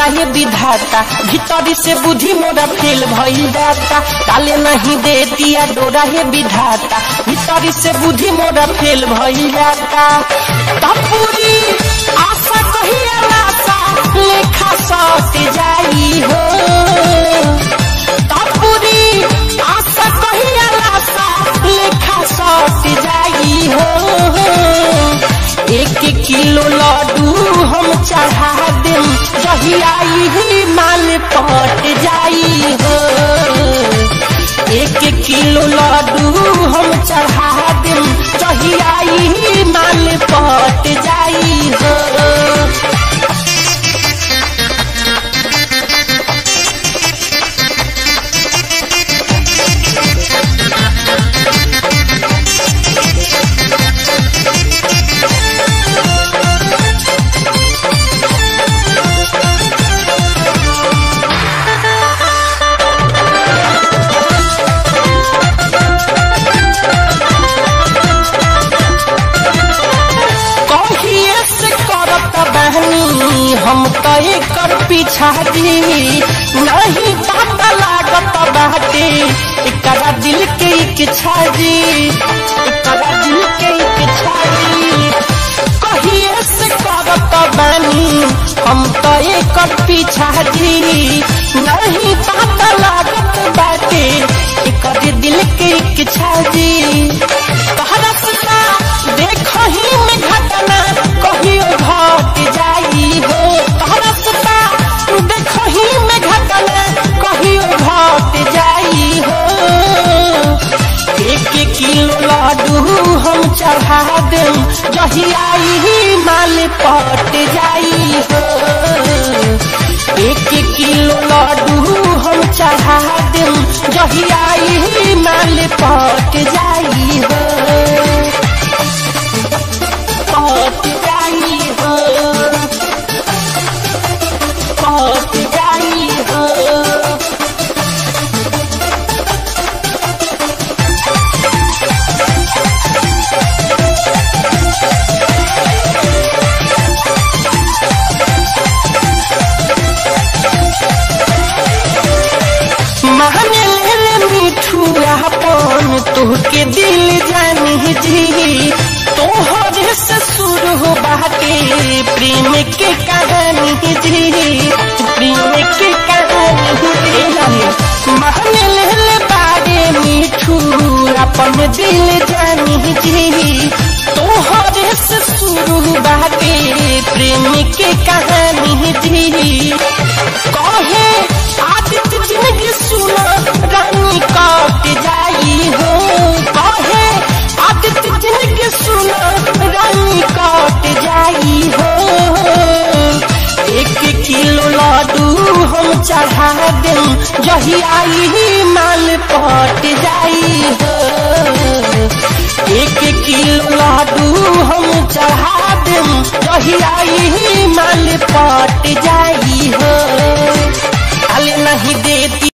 हे विधाता भीतरी से बुद्धि मोरा फेल भइल जाता डाले नहीं दे दिया डोरा हे विधाता भीतरी से बुद्धि मोरा फेल भइल जाता तब पूरी आशा कहिया लाशा लेखा सट जाई हो तब पूरी आशा कहिया लाशा लेखा सट जाई हो एक किलो लड्डू हम चढ़ा देम जहियाई ही माल पट जाई हो एक किलो लड्डू हम चढ़ा देम जहियाई ही माल पट जाई हो कहिए से करत बहनी हम तो एकर पीछा दी नहीं पता लागत बाटे एकरा दिल के इच्छा जी एकरा दिल के इच्छा जी कहिए से करत बहनी हम तो एकर पीछा दी नहीं पता लागत बाटे एकर दिल के इच्छा जी तहरा सता देखही में घटना कहियो घट जाई हो तहरा सता देखही में घटना कहियो घट जाई हो एक किलो लड्डू हम चढ़ा देम जही आई माल पट जाई हो एक किलो लड्डू हम चढ़ा देम जही आई माल पट जाई हो पट जाई हो पट जाई हो माने ले मिठू अपन तोहके दिल जानी जी तोहरे से शुरू हो बाटे प्रेम के कहानी जी प्रेम के कहानी जी माने ले बारे मिठू अपन दिल जानी जी तोहरे से शुरू बाटे प्रेम के कहानी जी कहे आदित्य जिंदगी सुनो रानी कट जाई हो कहे आदित्य जिंदगी सुनो रानी कट जाई हो एक किलो लड्डू हम चढ़ा देम जही आई माल पट जाई हो एक किलो लड्डू हम चढ़ा देम जही आई माल पट जाई हो डाले नहीं देती